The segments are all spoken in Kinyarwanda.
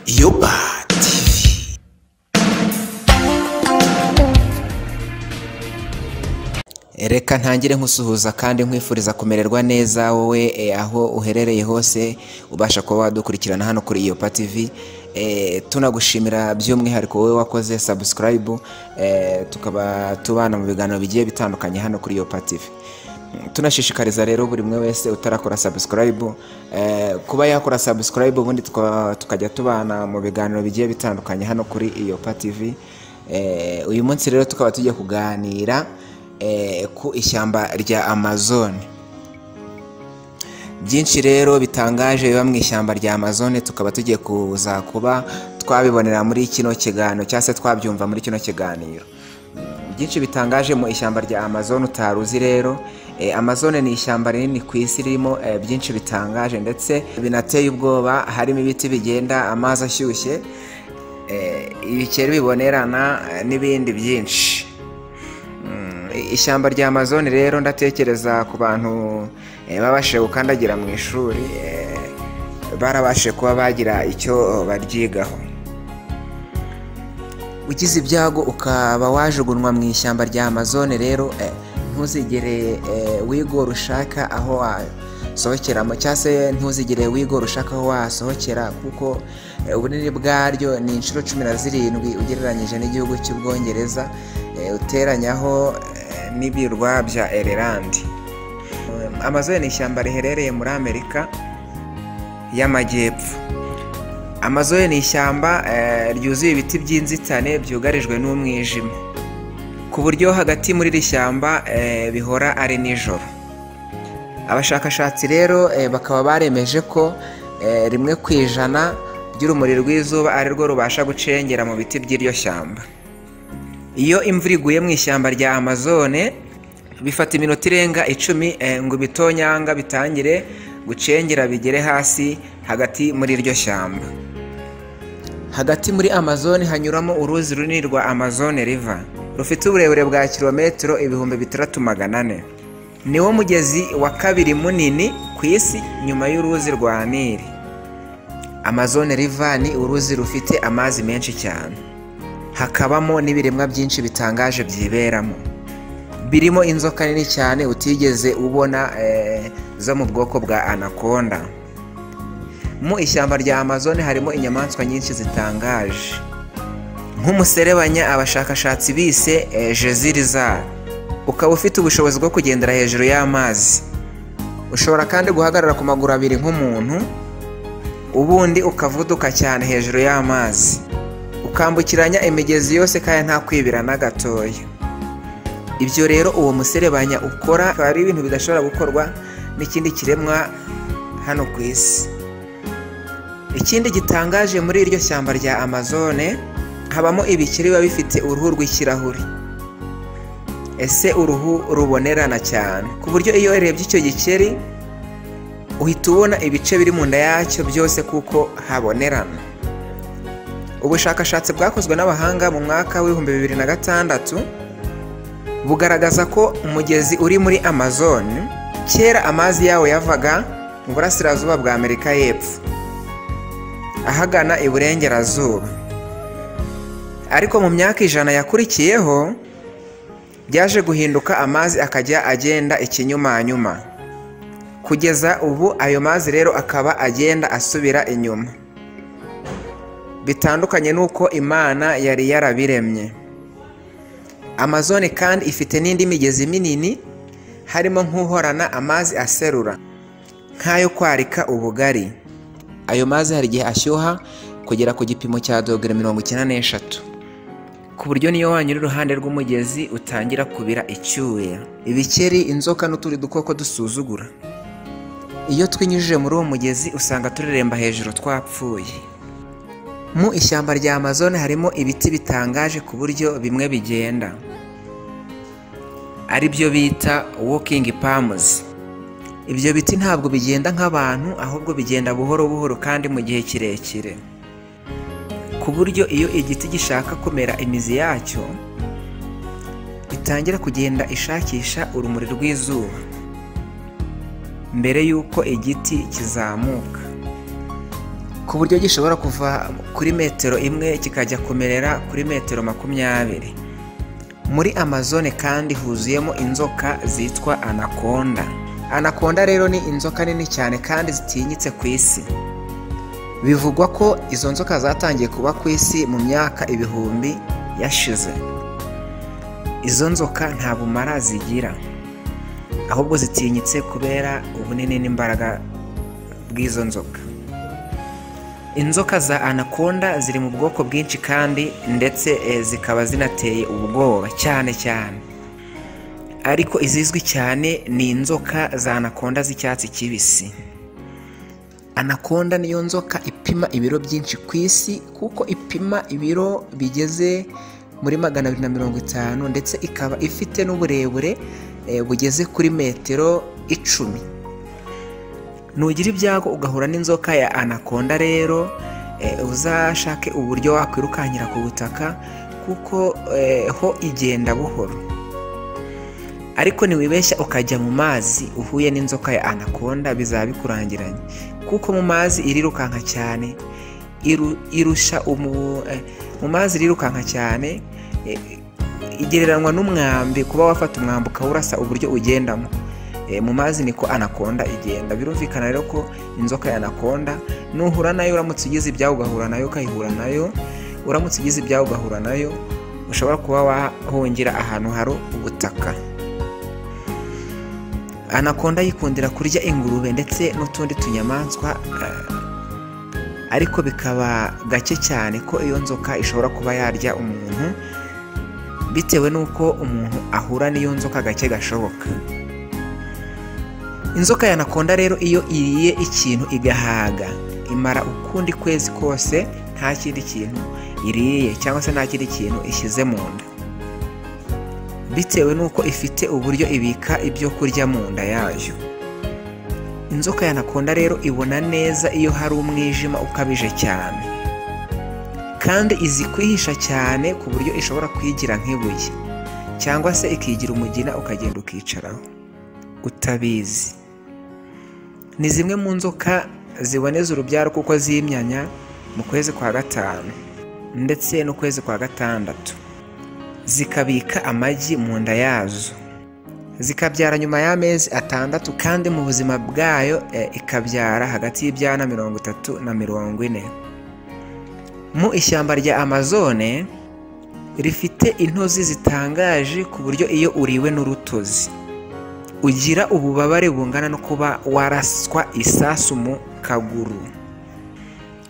Izuba TV. Reka ntangire nkusuhuza kandi nkwifuriza kumererwa neza wowe eh, aho uherereye hose ubasha kuba wadukurikirana hano kuri iyo TV eh, tunagushimira by'umwihariko wowe wakoze subscribe eh, tukaba tubana mu biganiro bigiye bitandukanye hano kuri iyo TV tunashishikariza rero buri umwe wese utarakora subscribe eh, kuba yakora subscribe ubundi tuka- tukajya tubana mu biganiro bigiye bitandukanye hano kuri iyopa tv eh, uyu munsi rero tukaba tugiye kuganira eh, ku ishyamba rya amazon byinshi rero bitangaje biba mu ishyamba rya amazone tukaba tugiye kuza kuba twabibonera muri kino kiganiro cyangwa se twabyumva muri kino kiganiro byinshi bitangaje mu ishyamba rya amazon utari uzi rero Eh, amazon ni ishyamba rinini ku isi ririmo eh, byinshi bitangaje ndetse binateye ubwoba harimo ibiti bigenda amazi ashyushye eh, ibikeri bibonerana eh, n'ibindi byinshi Mm, ishyamba rya amazon rero ndatekereza ku bantu eh, babashije gukandagira mu ishuri eh, barabashije kuba bagira icyo baryigaho ugize ibyago ukaba wajugunywa mu ishyamba rya amazone rero eh, ntuzigere eh, wigora ushaka aho wasohokeramo cyangwa se ntuzigere wigora ushaka aho wasohokera kuko eh, ubunini bwaryo ni inshuro cumi na zirindwi ugereranyije n'igihugu cy'ubwongereza eh, uteranyaho eh, n'ibirwa bya ererandi amazone ni ishyamba riherereye muri amerika y'amajyepfo amazone ni ishyamba eh, ryuzuye ibiti by'inzitane byugarijwe n'umwijima ku buryo hagati muri iri shyamba eh, bihora ari nijoro abashakashatsi rero eh, bakaba baremeje ko eh, rimwe ku ijana ry'urumuri rw'izuba ari rwo rubasha gucengera mu biti by'iryo shyamba iyo imvura iguye mu ishyamba rya amazone bifata iminota irenga icumi eh, ngo ibitonyanga bitangire gucengera bigere hasi hagati muri iryo shyamba hagati muri amazone hanyuramo uruzi runini rwa amazone riva rufite uburebure bwa kilometero ibihumbi bitandatu magana ane niwo mugezi wa kabiri munini ku isi nyuma y'uruzi rwa nili amazone riva ni uruzi rufite amazi menshi cyane hakabamo n'ibiremwa byinshi bitangaje byiberamo birimo inzoka nini cyane utigeze ubona eh, zo mu bwoko bwa anakonda mu ishyamba rya amazone harimo inyamaswa nyinshi zitangaje nk'umuserebanya abashakashatsi bise eh, jezirizar ukaba ufite ubushobozi bwo kugendera hejuru y'amazi ushobora kandi guhagarara ku maguru abiri nk'umuntu ubundi ukavuduka cyane hejuru y'amazi ukambukiranya imigezi yose kandi nta kwibira na gatoya ibyo rero uwo muserebanya ukora akaba ari ibintu bidashobora gukorwa n'ikindi kiremwa hano ku isi ikindi gitangaje muri iryo shyamba rya amazone habamo ibikeri biba bifite uruhu rw'ikirahuri ese uruhu rubonerana cyane ku buryo iyo urebye icyo gikeri uhita ubona ibice biri mu nda yacyo byose kuko habonerana ubushakashatsi bwakozwe n'abahanga mu mwaka w'ibihumbi bibiri na gatandatu bugaragaza ko umugezi uri muri amazone kera amazi yawo yavaga mu burasirazuba bwa amerika y'epfo ahagana iburengerazuba ariko mu myaka ijana yakurikiyeho byaje guhinduka amazi akajya agenda ikinyumanyuma kugeza ubu ayo mazi rero akaba agenda asubira inyuma bitandukanye n'uko imana yari yarabiremye amazone kandi ifite n'indi migezi minini harimo nk'uhorana amazi aserura nk'ayo kwarika ubugari ayo mazi hari igihe ashyuha kugera ku gipimo cya dogere mirongo icyenda n'eshatu ku buryo niyo wanyura iruhande rw'umugezi utangira kubira icyuya ibikeri inzoka n'utundi dukoko dusuzugura iyo twinyujije muri uwo mugezi usanga tureremba hejuru twapfuye mu ishyamba rya amazone harimo ibiti bitangaje ku buryo bimwe bigenda ari byo bita walking palms ibyo biti ntabwo bigenda nk'abantu ahubwo bigenda buhoro buhoro kandi mu gihe kirekire ku buryo iyo igiti gishaka kumera imizi yacyo itangira kugenda ishakisha urumuri rw'izuba mbere y'uko igiti kizamuka ku buryo gishobora kuva kuri metero imwe kikajya kumerera kuri metero makumyabiri muri amazone kandi huzuyemo inzoka zitwa anakonda anakonda rero ni inzoka nini cyane kandi zitinyitse ku isi bivugwa ko izo nzoka zatangiye kuba ku isi mu myaka ibihumbi yashize izo nzoka nta bumara zigira ahubwo zitinyitse kubera ubunini n'imbaraga bw'izo nzoka inzoka za anakonda ziri mu bwoko bwinshi kandi ndetse eh, zikaba zinateye ubwoba cyane cyane ariko izizwi cyane ni inzoka za anakonda z'icyatsi kibisi anakonda niyo nzoka ipima ibiro byinshi ku isi kuko ipima ibiro bigeze muri magana abiri na mirongo itanu ndetse ikaba ifite n'uburebure eh, bugeze kuri metero icumi nugira ibyago ugahura n'inzoka ya anakonda rero eh, uzashake uburyo wakwirukankira ku butaka kuko eh, ho igenda buhoro ariko ntiwibeshya ukajya mu mazi uhuye n'inzoka ya anakonda bizaba bikurangiranye kuko mu mazi irirukanka cyane iru- irusha umu- eh, mu mazi irirukanka cyane eh, igereranywa n'umwambi kuba wafata umwambi ukawurasa uburyo ugendamo Eh, mu mazi niko anakonda igenda birumvikana rero ko inzoka ya anakonda nuhura nayo uramutse ugize ibyawe ugahura nayo ukayihura nayo uramutse ugize ibyawe ugahura nayo ushobora kuba wahungira ahantu hari ubutaka anakonda yikundira kurya ingurube ndetse n'utundi tunyamaswa eh, ariko bikaba gake cyane ko iyo nzoka ishobora kuba yarya umuntu bitewe n'uko umuntu ahura n'iyo nzoka gake gashoboka inzoka yanakonda rero iyo iriye ikintu igahaga imara ukundi kwezi kose nta kindi kintu iriye cyangwa se nta kindi kintu ishyize mu nda bitewe n'uko ifite uburyo ibika ibyo kurya mu nda yayo inzoka yanakonda rero ibona neza iyo hari umwijima ukabije cyane kandi izi kwihisha cyane ku buryo ishobora kwigira nk'ibuye cyangwa se ikigira umugina ukagenda ukicaraho utabizi ni zimwe mu nzoka ziboneza urubyaro kuko zimyanya mu kwezi kwa gatanu ndetse n'ukwezi kwa gatandatu zikabika amagi mu nda yazo zikabyara nyuma y'amezi atandatu kandi mu buzima bwayo eh, ikabyara hagati y'ibyana mirongo itatu na mirongo ine mu ishyamba rya amazone rifite intozi zitangaje ku buryo iyo uriwe n'urutozi ugira ububabare bungana no kuba waraswa isasu mu kaguru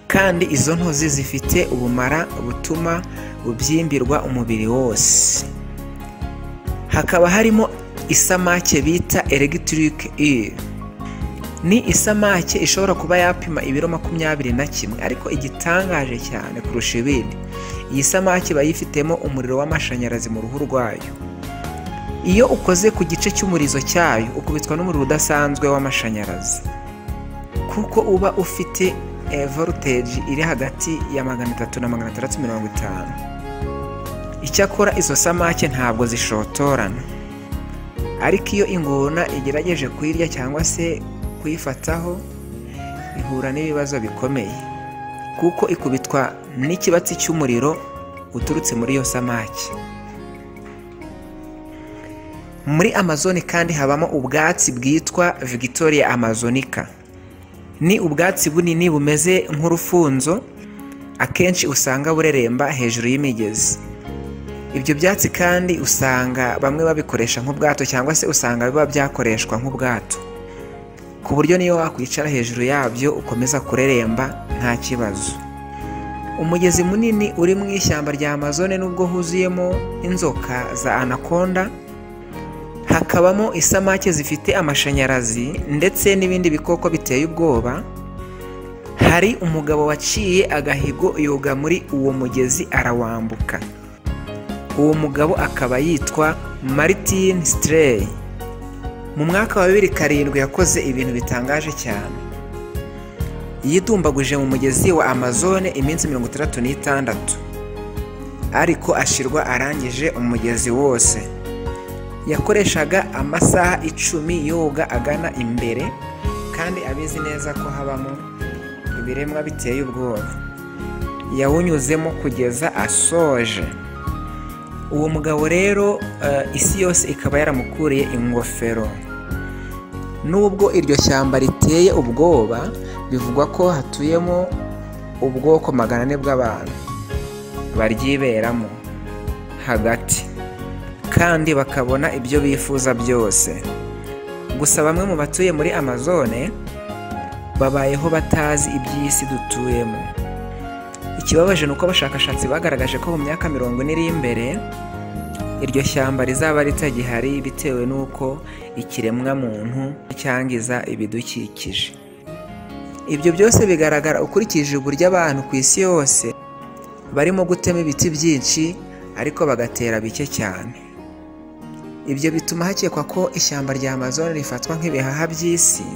kandi izo ntozi zifite ubumara butuma ubyimbirwa umubiri wose hakaba harimo isamake bita electric eel ni isamake ishobora kuba yapima ibiro makumyabiri na kimwe ariko igitangaje cyane kurusha ibindi iyi samake iba yifitemo umuriro w'amashanyarazi mu ruhu rwayo iyo ukoze ku gice cy'umurizo cyayo ukubitwa n'umuriro udasanzwe w'amashanyarazi kuko uba ufite eh, voltage iri hagati ya magana atatu na magana atandatu mirongo itanu icyakora izo samake ntabwo zishotorana ariko iyo ingona igerageje kuyirya cyangwa se kuyifataho ihura n'ibibazo bikomeye kuko ikubitwa n'ikibatsi cy'umuriro uturutse muri iyo samake muri amazoni kandi habamo ubwatsi bwitwa victoria amazonica ni ubwatsi bunini bumeze nk'urufunzo akenshi usanga bureremba hejuru y'imigezi ibyo byatsi kandi usanga bamwe babikoresha nk'ubwato cyangwa se usanga biba byakoreshwa nk'ubwato ku buryo niyo wakwicara hejuru yabyo ukomeza kureremba nta kibazo umugezi munini uri mu ishyamba rya amazone nubwo huzuyemo inzoka za anakonda hakabamo isamake zifite amashanyarazi ndetse n'ibindi bikoko biteye ubwoba hari umugabo waciye agahigo yoga muri uwo mugezi arawambuka uwo mugabo akaba yitwa Martin Strey mu mwaka wa bibiri karindwi yakoze ibintu bitangaje cyane yidumbaguje mu mugezi wa Amazone iminsi mirongo itandatu n'itandatu ariko ashirwa arangije umugezi wose yakoreshaga amasaha icumi yoga agana imbere kandi abizi neza ko habamo ibiremwa biteye ubwoba yawunyuzemo kugeza asoje uwo mugabo rero eh, isi yose ikaba yaramukuriye ingofero nubwo iryo shyamba riteye ubwoba bivugwa ko hatuyemo ubwoko magana ane bw'abantu baryiberamo hagati kandi bakabona ibyo bifuza byose gusa bamwe mu batuye muri amazone babayeho batazi iby'isi dutuyemo ikibabaje ni uko abashakashatsi bagaragaje ko mu myaka mirongo ine iri imbere iryo shyamba rizaba ritagihari bitewe n'uko ikiremwamuntu cyangiza ibidukikije ibyo byose bigaragara ukurikije uburyo abantu ku isi yose barimo gutema ibiti byinshi ariko bagatera bike cyane ibyo bituma hakekwa ko ishyamba rya amazon rifatwa nk'ibihaha by'isi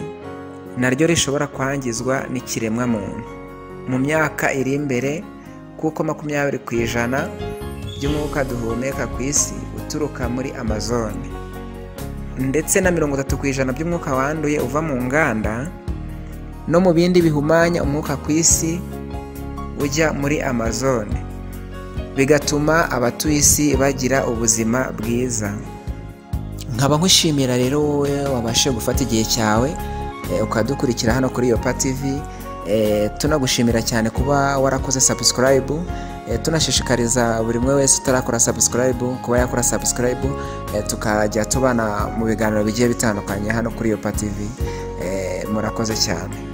naryo rishobora kwangizwa n'ikiremwamuntu mu myaka iri imbere kuko makumyabiri ku ijana by'umwuka duhumeka ku isi uturuka muri amazone ndetse na mirongo itatu ku ijana by'umwuka wanduye uva mu nganda no mu bindi bihumanya umwuka ku isi ujya muri amazone bigatuma abatuye isi bagira ubuzima bwiza nkaba nkushimira rero wowe wabashe gufata igihe cyawe eh, ukadukurikira hano kuri Yopa TV eh, tunagushimira cyane kuba warakoze subscribe eh, tunashishikariza buri umwe wese utarakora subscribe kuba yakora subscribe eh, tukajya tubana mu biganiro bigiye bitandukanye hano kuri Yopa TV eh, murakoze cyane